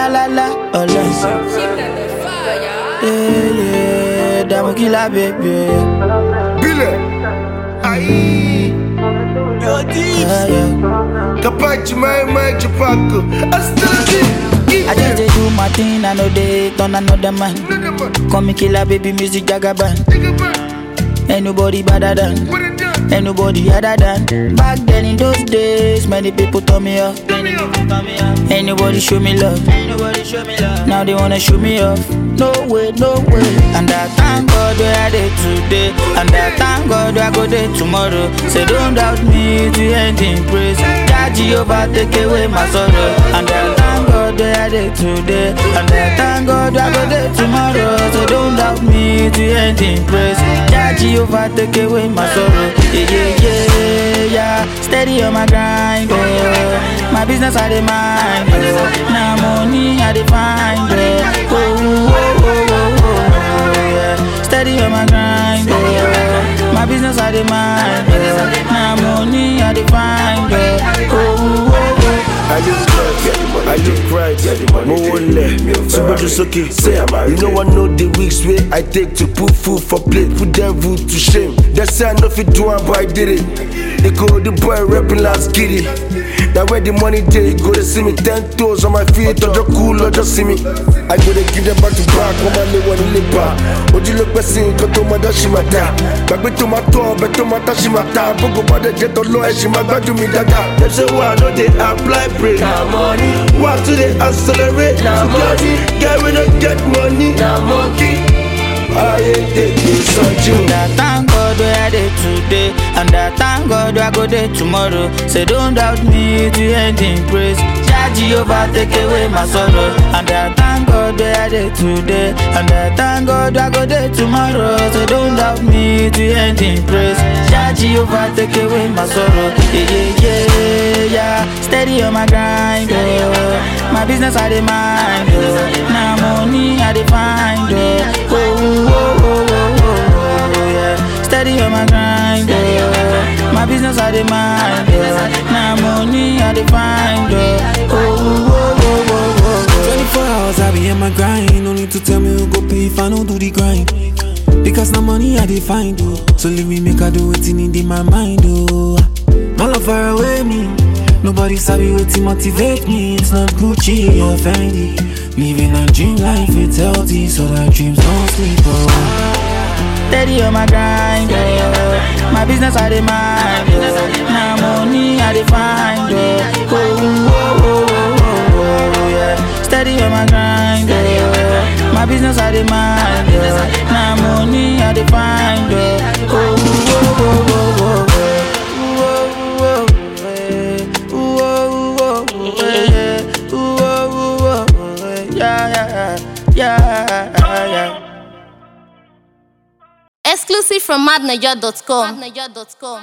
la la, ọlọ́sìn. Yeah, yeah, dààmú kí la bèbè. Bile. Aïe. Yeah, yeah. Capaci mai mai cipaco. Astalati. I just dey do my thing, I know they turn another man. Call me killer, baby, music jagaban. Ain't nobody better than, ain't nobody other than. Back then in those days, many people turn me off. Ain't nobody show me love. Now they wanna show me off. No way, no way. And I thank God where I did today. And I thank God where I go there tomorrow. Say don't doubt me to end in praise. Jah Jehovah take away my sorrow. And I thank God where I did today. And I thank God where I go there tomorrow. So don't doubt me to end in praise. Jah Jehovah take away my sorrow. Yeah, yeah, yeah, yeah. Steady on my grind, oh. My business I dey mind, oh. Now money I dey find, oh. Oh, oh, oh, oh, oh, oh, yeah. Steady on my grind, oh. My business I dey mind, oh. Now money I dey find, oh. Oh, oh, oh. I look right, I look right, mo wọlé, súnmọ́jú sókè, say, you know I know the weeks wey I take to put food for plate, put devil to shame. They say I no fit do am but I did it. They call the boy rapping last giddy. Na where the money dey, go dey see me ten toes on my feet, ọjọ́ kú lọ́jọ́ sí mi. I go dey give them back to back, wọ́n máa lé wọn nílé bá. Ojú ló pẹ́ sí nǹkan tó máa dá ṣì máa dá. Gbàgbé tó máa tọ́ ọbẹ̀ tó máa tá ṣì máa ta. Gbogbo bá dẹ̀ jẹ́ tọ́lọ́ ẹ̀ ṣì máa gbádùn mi dáadáa. Dem say why I no dey apply break. Na money, Why to dey accelerate? Na To get money. get we no get money. na monkey. Ayé tètè sọ́jú. And I thank God where I dey today. And I thank God where I go there tomorrow. Say don't doubt me to end in praise. Jah Jehovah take away my sorrow. And I thank God where I dey today. And I thank God where I go there tomorrow. So don't doubt me to end in praise. Jah Jehovah take away my sorrow. Yeah, yeah, yeah, yeah. Steady on my grind, oh. My business I dey mind, oh. Now money I dey find, oh. Oh, oh, oh, oh, oh, oh, yeah. Steady on my grind, oh. My business I dey mind, oh. Now money I dey find, oh. Oh, oh, oh, oh, oh, 24 hours I be in my grind. No need to tell me who go pay if I don't do the grind. Because now money I dey find oh. So leave me make I do wetin in my mind oh. My love far away me. Nobody sabi wetin motivate me. It's not Gucci or Fendi. Living a dream life, it's healthy, so that dreams don't sleep oh. Steady on my grind, oh. My business I dey mind, oh. Now money I dey find, oh. Oh, oh, oh, oh, oh, oh, yeah. Steady on my grind, oh. My business I dey mind, oh. Now money I dey find, oh. Oh, oh, oh, oh, oh, oh. Ooh, oh, oh, eh. Ooh, oh, oh, eh. Ooh, oh, oh, eh. Yeah, yeah, yeah, yeah. Exclusive from madniger.com.